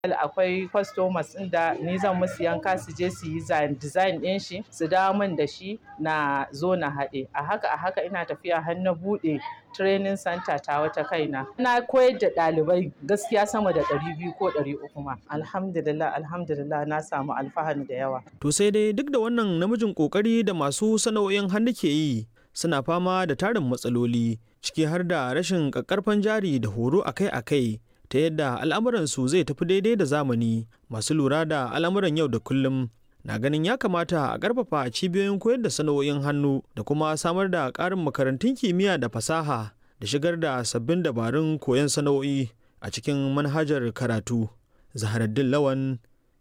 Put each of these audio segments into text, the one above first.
akwai customers ɗin da ni zan musu yanka su je su yi design ɗin shi su dawo min da shi na zo na haɗe a haka a haka ina tafiya har na buɗe training center ta wata kaina na koyar da ɗalibai gaskiya sama da ɗari biyu ko ɗari uku ma alhamdulillah alhamdulillah na samu alfahari da yawa to sai dai duk da wannan namijin kokari da masu sana'o'in hannu ke yi suna fama da tarin matsaloli ciki har da rashin ƙaƙƙarfan jari da horo akai-akai ta yadda al'amuransu zai tafi daidai da zamani masu lura da al'amuran yau da kullum na ganin ya kamata a ƙarfafa cibiyoyin koyar da sana'o'in hannu da kuma samar da ƙarin makarantun kimiyya da fasaha da shigar da sabbin dabarun koyon sana'o'i a cikin manhajar karatu zaharaddin lawan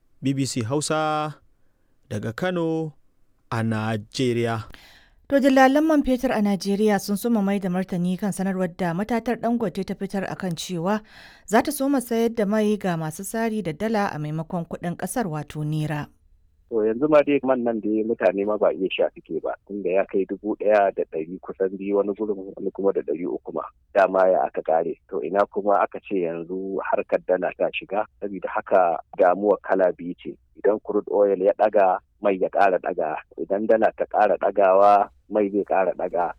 bbc hausa daga kano a najeriya To dillalan man fetur a Najeriya sun soma mai da martani kan sanarwar da matatar Dangote ta fitar akan cewa za ta soma sayar da mai ga masu sari da dala a maimakon kuɗin ƙasar wato nera. To yanzu ma dai man nan da mutane ma ba iya sha suke ba tunda ya kai dubu ɗaya da ɗari kusan biyu wani gurin wani kuma da ɗari uku ma dama ya aka kare to ina kuma aka ce yanzu harkar dala ta shiga saboda haka damuwa kala biyu ce idan crude oil ya ɗaga mai ya ƙara ɗaga idan dala ta ƙara ɗagawa mai zai ƙara ɗaga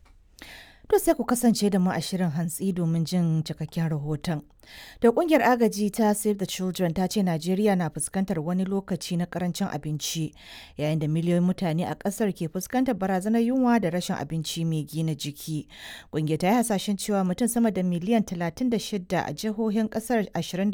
To sai ku kasance da mu a shirin hantsi domin jin cikakken rahoton. Da kungiyar agaji ta Save the Children ta ce Najeriya na fuskantar wani lokaci na karancin abinci yayin da miliyoyin mutane a ƙasar ke fuskantar barazanar yunwa da rashin abinci mai gina jiki. Kungiyar ta yi hasashen cewa mutum sama da miliyan 36 a jihohin ƙasar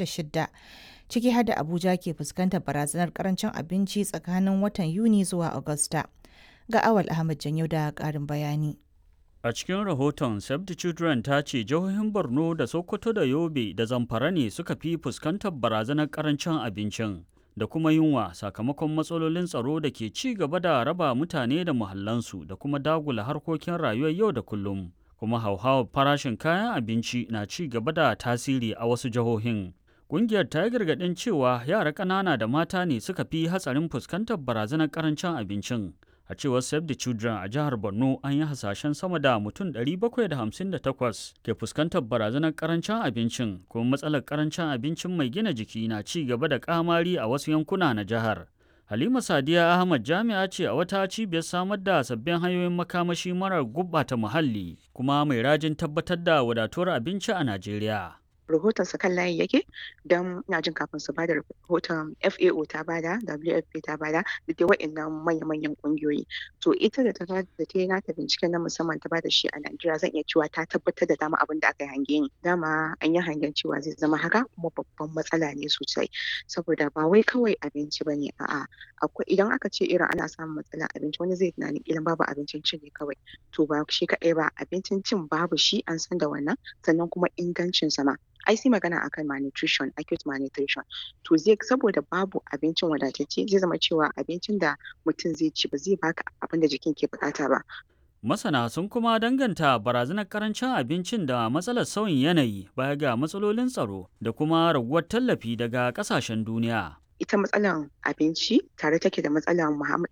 26 ciki har da Abuja ke fuskantar barazanar karancin abinci tsakanin watan Yuni zuwa Agusta. Ga Awal Ahmad Janyo da ƙarin bayani. A cikin rahoton Save the Children ta ce jihohin Borno da Sokoto da Yobe da Zamfara ne suka fi fuskantar barazanar karancin abincin da kuma yunwa sakamakon matsalolin tsaro da ke ci gaba da raba mutane da muhallansu da kuma dagula harkokin rayuwar yau da kullum. Kuma hauhawar farashin kayan abinci na ci gaba da tasiri a wasu jihohin. Ƙungiyar ta yi gargaɗin cewa yara ƙanana da mata ne suka fi hatsarin fuskantar barazanar karancin abincin. a cewar save the children a jihar borno an yi hasashen sama da mutum 758 ke fuskantar barazanar karancin abincin kuma matsalar karancin abincin mai gina jiki na ci gaba da kamari a wasu yankuna na jihar halima sadiya ahmad jami'a ce a wata cibiyar samar da sabbin hanyoyin makamashi marar gubbata muhalli kuma mai rajin tabbatar da wadatuwar abinci a najeriya rahoton sa kan layi yake don ina jin kafin su bada rahoton FAO ta bada WFP ta bada da dai wa'annan manya-manyan kungiyoyi to ita da ta da ta yi nata binciken na musamman ta bada shi a Najeriya zan iya cewa ta tabbatar da dama abin da aka yi hange ni dama an yi hangen cewa zai zama haka kuma babban matsala ne sosai saboda ba wai kawai abinci bane a'a akwai idan aka ce irin ana samun matsalar abinci wani zai tunanin ilan babu abincin cin ne kawai to ba shi kaɗai ba abincin cin babu shi an san da wannan sannan kuma ingancin sa ma ai sai magana akan malnutrition acute malnutrition to zai saboda babu abincin wadatacce zai zama cewa abincin da mutum zai ci ba zai baka abin da jikin ke bukata ba Masana sun kuma danganta barazanar karancin abincin da matsalar sauyin yanayi baya ga matsalolin tsaro da kuma raguwar tallafi daga kasashen duniya. ita matsalan abinci tare take da matsalan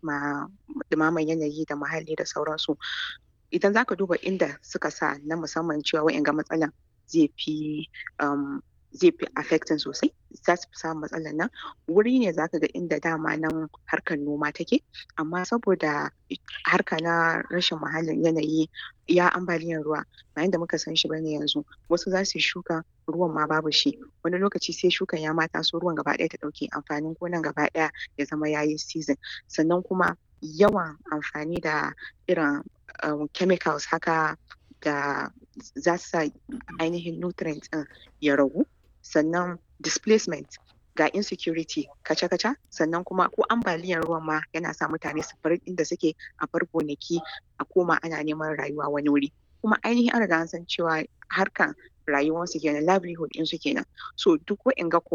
dumaman yanayi da muhalli da sauransu idan zaka duba inda suka sa na musamman cewa wa'in ga matsalan zai fi zai fi affecting sosai za su fi samun matsalar nan wuri ne zaka ga inda dama nan harkar noma take amma saboda harka na rashin muhallin yanayi ya ambaliyar ruwa bayan da muka san shi bane yanzu wasu za su yi shuka ruwan ma babu shi wani lokaci sai shukan ya mata so ruwan gaba ɗaya ta ɗauke amfanin gonan gaba ɗaya ya zama yayi season sannan kuma yawan amfani da irin chemicals haka da za su sa ainihin nutrients ɗin ya ragu sannan displacement ga insecurity kaca-kaca sannan kuma ko ambaliyar ruwan ma yana sa mutane su bar inda suke a bar gonaki a koma ana neman rayuwa wani wuri kuma ainihin an riga an san cewa harkan rayuwarsu kenan livelihood ɗinsu kenan so duk wa'in ga